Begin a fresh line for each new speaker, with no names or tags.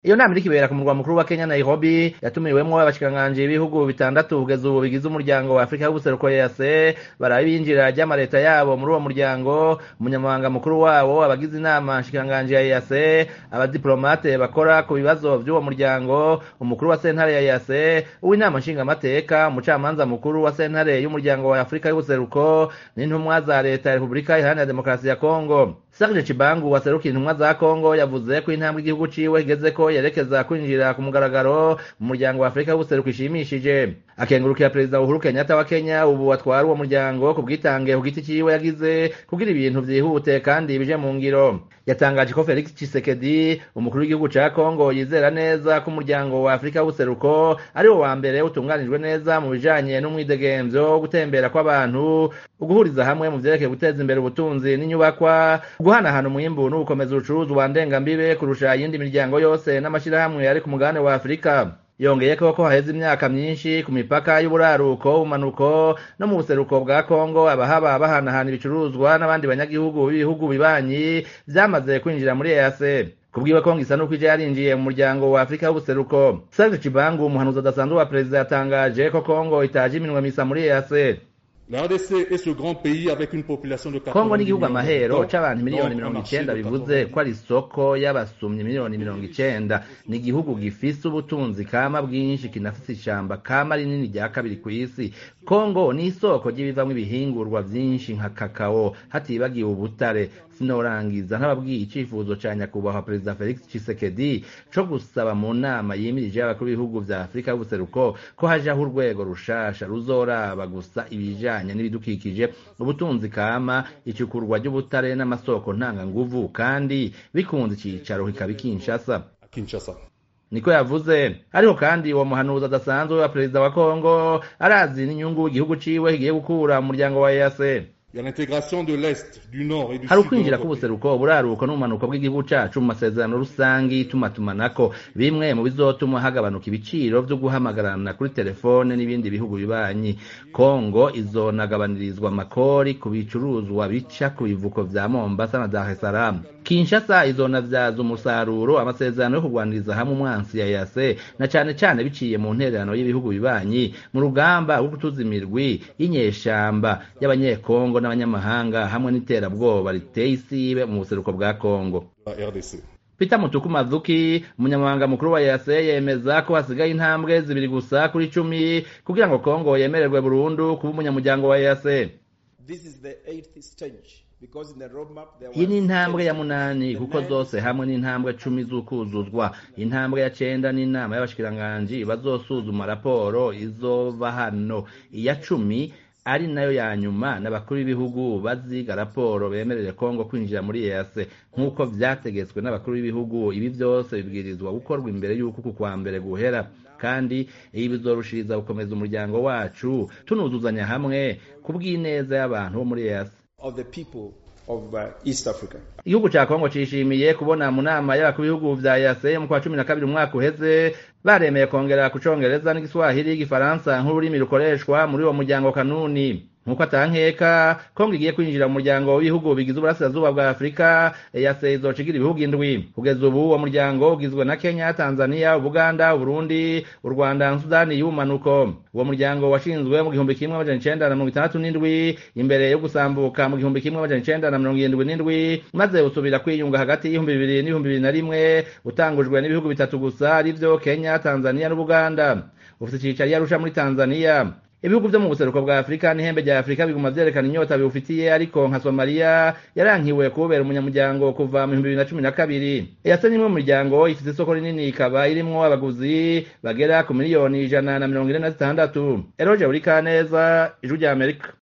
iyo nama iriko ibera ku murwa mukuru wa Kenya Nairobi yatumiwemwo abashikiranganji b'ibihugu bitandatu kugeza ubu bigize umuryango wa Afrika y'ubuseruko EAC baraba ibinjira ry'amareta yabo muri uwo muryango umunyamabanga mukuru wabo abagize inama nshikiranganji ya EAC abadiplomate bakora ku bibazo vy'uwo muryango umukuru wa sentare ya EAC uw'inama nshingamateka umucamanza mukuru wa sentare y'umuryango wa Afrika y'ubuseruko n'intumwa za leta ya Repubulika Iharanira Demokarasi ya Kongo Serge Chibangu waserukiye intumwa za Kongo yavuze ko intambwe igihugu ciwe igeze ko yerekeza kwinjira ku mugaragaro mu muryango wa Afrika y'ubuseruko ishimishije akengurukira perezida Uhuru Kenyatta wa Kenya ubu atwara uwo muryango ku bwitange ku giti ciwe yagize kugira ibintu vyihute kandi bije mu ngiro yatangaje ko Felix Tshisekedi umukuru w'igihugu ca Kongo yizera neza ko umuryango wa Afrika y'ubuseruko ari wo wa mbere utunganijwe neza mu bijanye n'umwidegemvyo gutembera kw'abantu uguhuriza hamwe mu vyerekeye guteza imbere ubutunzi n'inyubakwa guhanahana umwimbu n'ugukomeza urucuruzwa ndengambibe kurusha iyindi miryango yose n'amashirahamwe ari ku mugabane wa Afrika yongeyeko ko haheze imyaka myinshi ku mipaka y'uburaruko ubumanuko no mu buseruko bwa Kongo abahaba bahanahana ibicuruzwa n'abandi banyagihugu b'ibihugu bibanyi vyamaze kwinjira muri EAC kubwiwe Kongo isa nuko ije yarinjiye mu muryango wa Afrika y'ubuseruko Serge Chibangu umuhanuzi adasanzwe wa perezida yatangaje ko Kongo itaje iminwe misa muri EAC
La RDC est ce grand pays avec une population de 40
Kongo n'igihugu amahero c'abantu miliyoni mirongo icenda bivuze ko ari isoko y'abasumyi miliyoni mirongo icenda ni igihugu gifise ubutunzi kama bwinshi kinafise ishamba kama rinini rya kabiri kw'isi Kongo ni isoko ry'ibivamwo ibihingurwa vyinshi nka kakao hatibagiwe ubutare sinorangiza ntababwiye icifuzo ca nyakubahwa perezida Felix Tshisekedi co gusaba mu nama yimirije y'abakuru b'ibihugu vya Afrika y'ubuseruko ko hajaho urwego rushasha ruzoraba gusa ibijanye n'ibidukikije ubutunzi kama icukurwa ry'ubutare n'amasoko ntanganguvu kandi bikunze icicaro kikaba Kinshasa
Kinshasa
niko yavuze ariko kandi uwo muhanuzi adasanzwe wa perezida wa Kongo arazi n'inyungu igihugu ciwe kigiye gukura mu muryango wa EAC hari ukwinjira k'ubuseruko uburaruko n'ubumanuko bw'igihugu cacu mu masezerano rusangi tumatumanako bimwe mu bizotuma hagabanuka ibiciro vyo guhamagarana kuri telefone n'ibindi bihugu bibanyi kongo izonagabanirizwa amakori ku bicuruzwa bica ku bivuko vya mombasa na dar es salaam kinshasa izonavyaza umusaruro amasezerano yo kurwaniriza hamwe umwansi ya yase na cane cane biciye mu ntererano y'ibihugu bibanyi mu rugamba rwo gutuza imirwi y'inyeshamba y'abanyekongo n'abanyamahanga hamwe n'iterabwoba riteye isibe mu buseruko bwa Kongo. Peter Mutuku Mazuki umunyamabanga mukuru wa EAC yemeza ko hasigaye intambwe zibiri gusa kuri cumi kugira ngo Kongo yemererwe burundu kuba umunyamuryango wa EAC. iyi ni intambwe ya munani kuko zose hamwe n'intambwe cumi z'ukuzuzwa intambwe ya cenda n'inama y'abashikiranganji bazosuzuma raporo izova hano iya cumi ari nayo ya nyuma n'abakuru b'ibihugu baziga raporo bemerere Kongo kwinjira muri EAC nk'uko vyategetswe n'abakuru b'ibihugu ibi vyose bibwirizwa gukorwa imbere y'uko ku kwa mbere guhera kandi ibi bizorushiriza gukomeza umuryango wacu tunuzuzanya hamwe ku bw'ineza y'abantu bo muri EAC igihugu ca Kongo cishimiye kubona mu nama y'abakuru b'ibihugu vya EAC mu kwa cumi na kabiri umwaka uheze baremeye kongera ku congereza n'igiswahili igifaransa nk'ururimi rukoreshwa muri uwo muryango kanuni nk'uko atankeka kongo igiye kwinjira mu muryango w'ibihugu bigize uburasirazuba bwa afurika EAC izocigira ibihugu indwi kugeza ubu uwo muryango ugizwe na kenya tanzania ubuganda uburundi u rwanda na sudani y'ubumanuko uwo muryango washinzwe mu gihumbi kimwe amajana icenda na mirongo itandatu n'indwi imbere yo gusambuka mu gihumbi kimwe amajana icenda na mirongo irindwi n'indwi maze usubira kwiyunga hagati y'ibihumbi bibiri n'ibihumbi bibiri na rimwe utangujwe n'ibihugu bitatu gusa arivyo kenya tanzania n'ubuganda ufite icicaro arusha muri tanzania ibihugu vyo mu buseruko bwa afurika n'ihembe rya afurika biguma vyerekana inyota biwufitiye ariko nka somaliya yarankiwe kubera umunyamuryango kuva mu bihumbi bibiri na cumi na kabiri eyase n'imwe mu miryango ifite isoko rinini ikaba irimwo abaguzi bagera ku miliyoni ijana na mirongo ine na zitandatu eroje buri kaneza ijwi rya amerika